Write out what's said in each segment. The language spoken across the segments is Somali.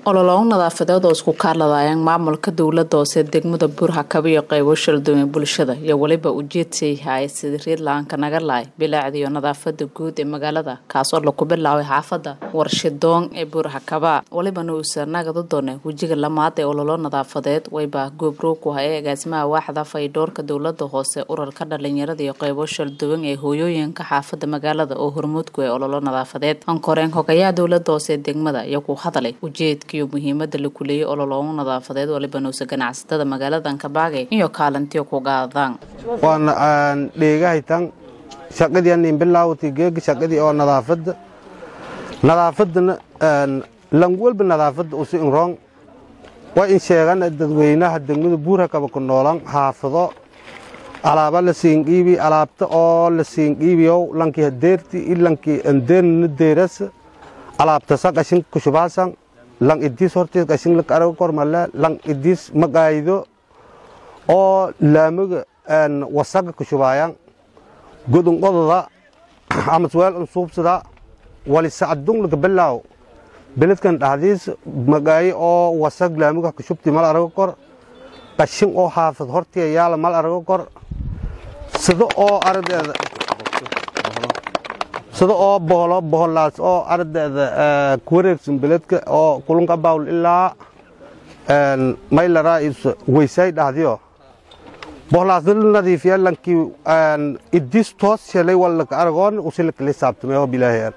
ololo nadaafadeed oo isku kaaladaayaan maamulka dowlada hoose degmada buurhakaba iyo qaybo shaldume bulshada iyo weliba ujeedsay haye sidii riidlaanka naga lahay bilaacda iyo nadaafada guud ee magaalada kaasoo laku bilaabay xaafada warshidoon ee buurhakaba welibana uusa nagada doone wejiga lamaad ee ololo nadaafadeed wayba goobroog ku hayay agaasimaha waaxda faydhoorka dowlada hoose urarka dhalinyarada iyo qaybo shalduwan ee hooyooyinka xaafada magaalada oo hormuudku ee ololo nadaafadeed ankoreen hogayaha dowlada hoose ee degmada iyo ku hadalay ujeedka iyo muhiimada la kuleeyay ololoomo nadaafadeed waliba nuusa ganacsatada magaaladan kabaagay iyo kaalintiyo ku gaadaan waana aan dheegahaytan shaqadii anin bilaawatay geega shaqadii oo nadaafadda nadaafadana lang walba nadaafadda usi inroon waa in sheegana dadweynaha degmada buurhakaba ku noolan xaafado alaaba la siinqiibi alaabta oo la siinqiibiyow lankii hadeerti i lankii andeernana deerasa alaabtasa qashin kushubaasan lang idiis hortiis qashin laka araga kormale lang idiis maqaayido oo laamaga wasaga kushubaayan godun qododa ama suweel un suubsada wali sacadung laka bilaaw beledkan dhahdiis maqaayi oo wasag laamaga kushubti mal araga kor qashin oo xaafad hortiya yaala mal araga kor sida oo ardeeda sida oo boholo boholaas oo ardeeda ku wareegsan beledka oo kulunka bawl ilaa maylaraa is weysay dhahdiyo boholaasna la nadiifiya lankii idis toos shelay wallaka aragoon usilakala hisaabtamay oo bilaaheer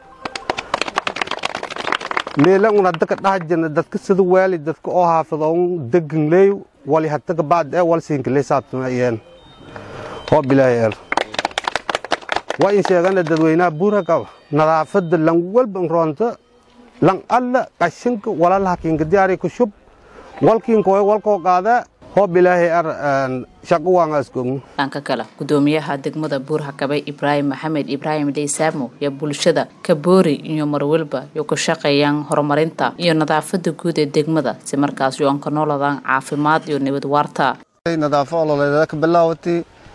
meelan un hadda ka dhaha jirna dadka sida waali dadka oo xaafadoon deganleey wali hadda ka bacd ee wal siinkala hisaabtamayeen oo bilaaheer waa in sheegana dadweynaha buurhakaba nadaafadda lan walba roonta lan alla qashinka walalaha kiinka diyaari ku shub walkiinkoy walkoo qaada hoo bilaahay ar shaqo waangaasgogno dhanka kale gudoomiyaha degmada buurhakabe ibraahim maxamed ibraahim dheysaamo iyo bulshada kaboori iyo marwalba iyo ku shaqeeyaan horumarinta iyo nadaafada guud ee degmada si markaas yoon ka nooladaan caafimaad iyo nabad waarta nadaafo ololeeda ka bilaawatay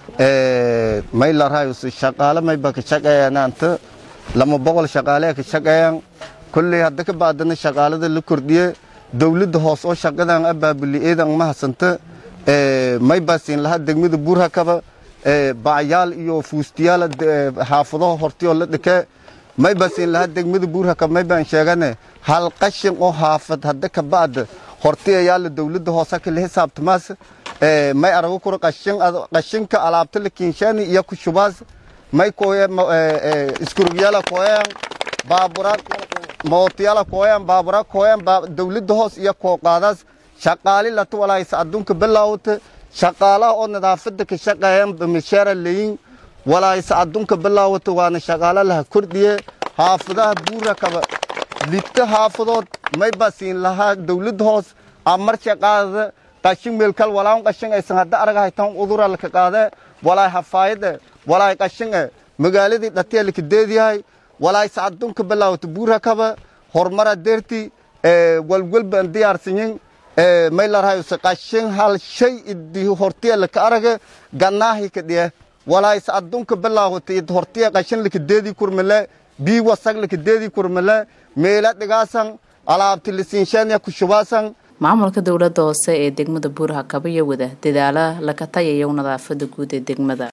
maylarhayus shaqaale mayba ka shaqeeyanaanta lama boqol shaqaale ka shaqeeyaan kolley hadda ka baadana shaqaalada la kordhiye dowladda hoos oo shaqadan abaabuli eedan ma hasanta mayba siin lahaa degmada buurhakaba bacyaal iyo fuustiyaal xaafadaha hortiyoo la dhike mayba siin lahaa degmada buurhakaba maybaan sheegane hal qashin oo xaafad hadda ka bacda hortiyayaala dowladda hoose kala xisaabtamaas may arago kuro qashinka alaabta la kiinshani iyo kushubaas may koye iskurugyala koyan baabura mootiyala koyan baabura koyan dowladda hoos iyo kooqaadaas shaqaali lata walaaysa adduunka bilaawta shaqaalaha oo nadaafada ka shaqeeyan misheera leyin walaaysa adduunka bilaawata waana shaqaala laha kordhiye xaafadaha buura kaba lidta xaafadood mayba siin lahaa dowladda hoos amar shaqaadada qashin meelkal walaan qashin aysan hadda arag haytan udura laka qaade walaay hafaayade walaay qashin magaaladii dhatiya laka deediyahay walaay sacadunka bilaawata buurhakaba horumara deerti walwalbaan diyaarsanyin maylarhayuse qashin hal shay idi hortiya laka araga gannaahi ka dhiye walaay sacadunka bilaawata id hortiya qashin laka deedi kurmale bii wasag laka deedi kurmale meela dhigaasan alaabti lisiinshaniya kushubaasan maamulka dowlada hoose ee degmada buurhakaba iyo wada dadaala laka tayayo nadaafada guud ee degmada